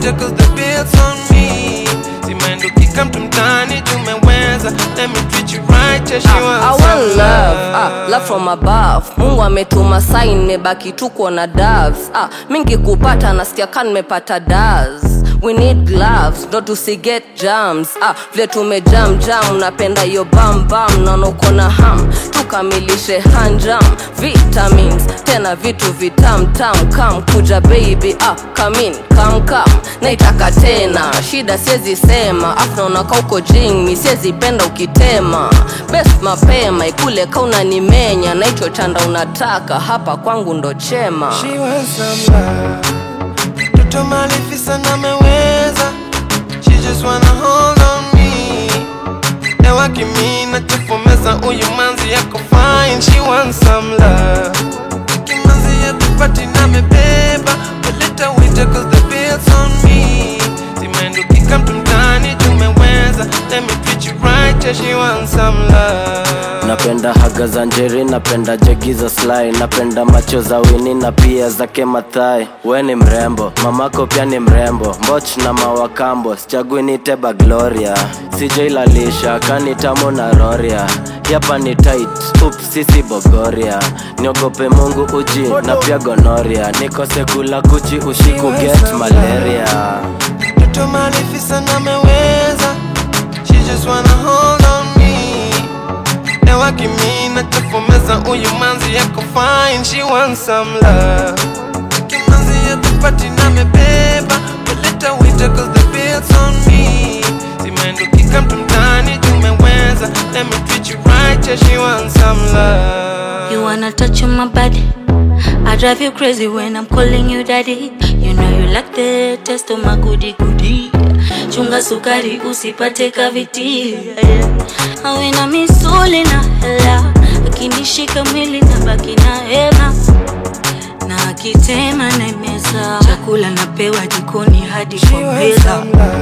waiter cause the bill's on me Simaendo kika mtu mtaani tumeweza Let me treat you right, yeah, she I wants want some love, ah, love from above. Mungu ametuma sign, nimebaki tu kuona doves. Ah, mingi kupata nasikia kan nimepata daz. We need gloves, ndo tusiget jams. Ah, vile tumejam jam, napenda hiyo bam bam, naona uko na ham. Tukamilishe hanjam, vitamins, tena vitu vitam tam kam kuja baby, ah, come in, come come. Naitaka tena, shida siezi sema, afu naona ka uko jing, mi siezi penda ukitema. Best mapema ikule ka unanimenya, na hicho chanda unataka hapa kwangu ndo chema. She wants some love Mtoto malifi sana ameweza She just wanna hold on me Ewa kimina tufumeza uyu manzi yako fine She wants some love Kimanzi ya tupati na mebeba Peleta wita cause the bill's on me Simaendo kika mtu mtaani tumeweza Let me treat you right yeah she wants some love napenda haga za njeri napenda jegi za sly napenda macho za wini na pia zake mathai we ni mrembo mamako pia ni mrembo mboch na mawakambo sichagui niteba gloria sijailalisha kani tamu na roria yapa ni tight up sisi bogoria niogope mungu uji na pia gonoria nikose kula kuchi ushiku get malaria Mtoto malifi sana ameweza She just wanna hold on me Ewa kimina tafumeza uyu manzi yako fine She wants some love Kimanzi ya tupati na mebeba Peleta wita cause the bill's on me Simaendo kika mtu mtaani tumeweza Let me treat you right yeah she wants some love You wanna touch on my body? I drive you crazy when I'm calling you daddy. You know you like the taste of my goody goody. Chunga sukari usipate kaviti. Awina misuli na hela, akinishika mwili na baki na hema na akitema na meza. Chakula napewa jikoni hadi She kwa wants meza. some love